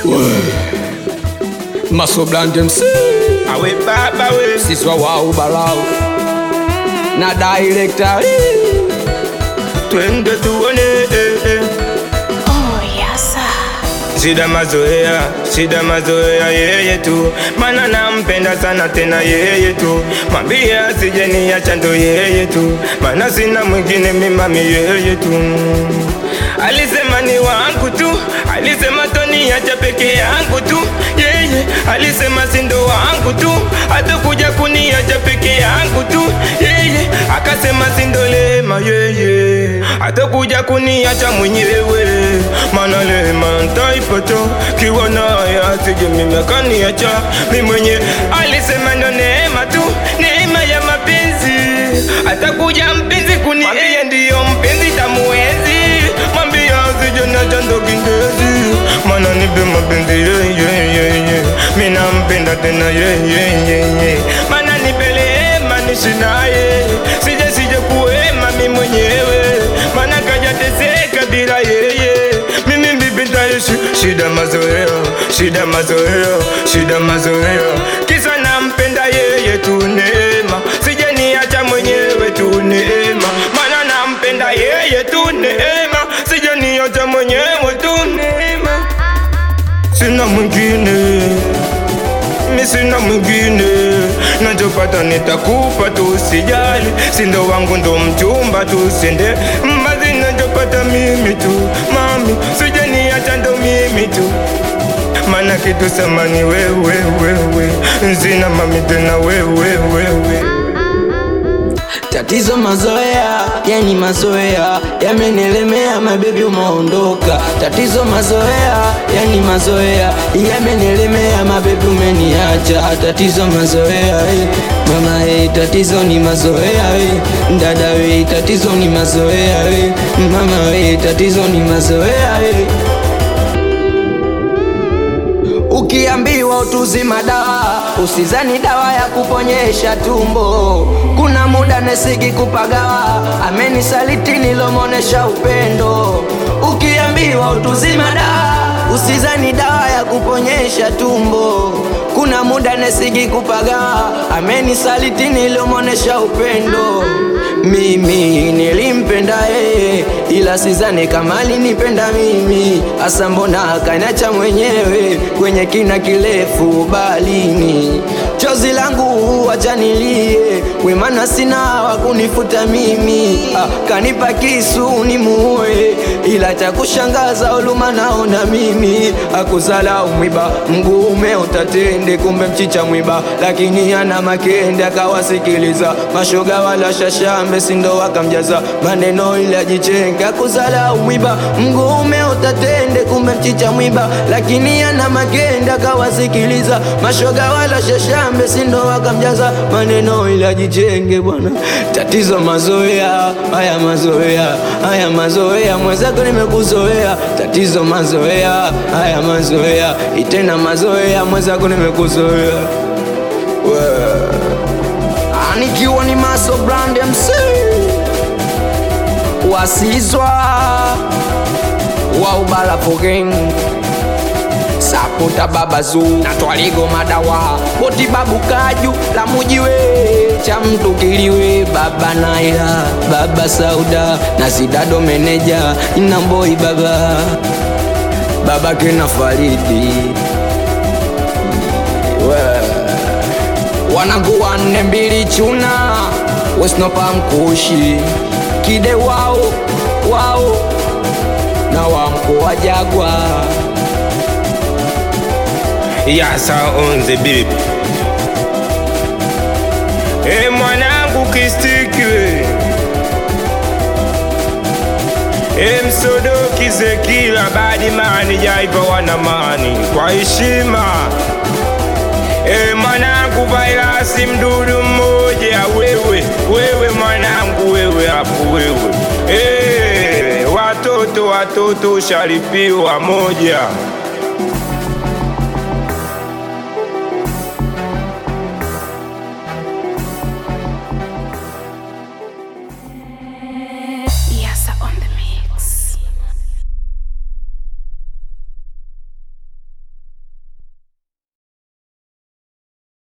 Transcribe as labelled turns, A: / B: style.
A: masoblande mc
B: awe baba we
A: siswa wau balau na director
B: twende tuone eh, eh.
C: Oh, yasa.
B: shida mazoea shida mazoea yeye tu mana nampenda sana tena yeye tu mwambie asije niacha ndo yeye tu mana sina mwingine mimami yeye tu alisema ni wangu tu alisema toniacha peke yangu tu yeye alisema sindo wangu tu atakuja kuniacha peke yangu tu yeye akasema sindolema yeye atakuja kuniacha mwenyewe mana lema ntaipata kiwa naye asije mimi akaniacha mi mwenye alisema ndo neema tu neema ya mapenzi atakuja mpenzi kunieye ndiyo mpenzi tamuwezi mwambia asije nacha ndo kindezi mana nipe mapenzi yeyeyeye mi nampenda tena yeyeyeye mana nipelema nishinaye sije sije kuema mi mwenyewe mana kajateseka bila yeye mimi vipi ntaishi shida mazoea shida mazoea shida mazoea kisa nampenda yeye tu neema sije niacha mwenyewe tu neema mana nampenda yeye tu neema sije niacha mwenyewe tu neema sina mwingine mi sina mwingine nachopata nitakupa tu usijali sindo wangu ndo mchumba tu sende mbazi nachopata mimi tu mami sije niacha ndo mimi tu mana kitu samani wewe wewe nzina mami tena wewe wewe
D: Tatizo mazoea, yani mazoea yamenelemea, mabebi umeondoka. Tatizo mazoea, yani mazoea yamenelemea, mabebi umeniacha. Tatizo mazoea, eh, mama eh, tatizo ni mazoea eh, dada eh, tatizo ni mazoea eh, mama eh, tatizo ni mazoea eh. Ukiambiwa utuzima dawa, usizani dawa ya kuponyesha tumbo. Kuna muda nesigi kupagawa, amenisaliti nilomonesha upendo. Ukiambiwa utuzima dawa, usizani dawa ya kuponyesha tumbo. Kuna muda nesigi kupagawa, amenisaliti nilomonesha upendo. Mimi nilimpenda yeye, ila sizani kama alinipenda mimi. Asa mbona akaniacha mwenyewe kwenye kina kirefu balini? Chozi langu wacha nilie, wemana sina wa kunifuta mimi. Ah, kanipa kisu nimuue, ila cha kushangaza uluma naona mimi. Akuzalau mwiba mguu umeota tende, kumbe mchicha mwiba, lakini ana makende. Akawasikiliza mashoga wala shashambe, sindo wakamjaza maneno ili ajichenga. Akuzalau mwiba mguu umeota tende, kumbe mchicha mwiba, lakini ana makende. Akawasikiliza mashoga wala shashambe, sindo wakamjaza maneno ili ajichenge. Bwana, tatizo mazoea, haya mazoea, haya mazoea, mwenzako nimekuzoea. Tatizo mazoea, haya mazoea, itena mazoea, mwenzako nimekuzoea. Wee. Ah, nikiwa ni Maso Brand MC wasizwa wa ubala pogeng sapota baba zu na twaligo madawa boti babu kaju la mujiwe cha mtu kiliwe baba naila baba sauda na sidado meneja inamboi baba baba kena faridi wanangu wanne mbili chuna wesnopa mkushi kide wao wao na wamko wa jagwa
B: yasa on the beat e mwanangu kistikiwe e msodoki zekila badimani jaiva wanamani kwa heshima e mwanangu vairasi mdudu mmoja wewe wewe mwanangu wewe hapo wewe e, watoto watoto sharipiwa moja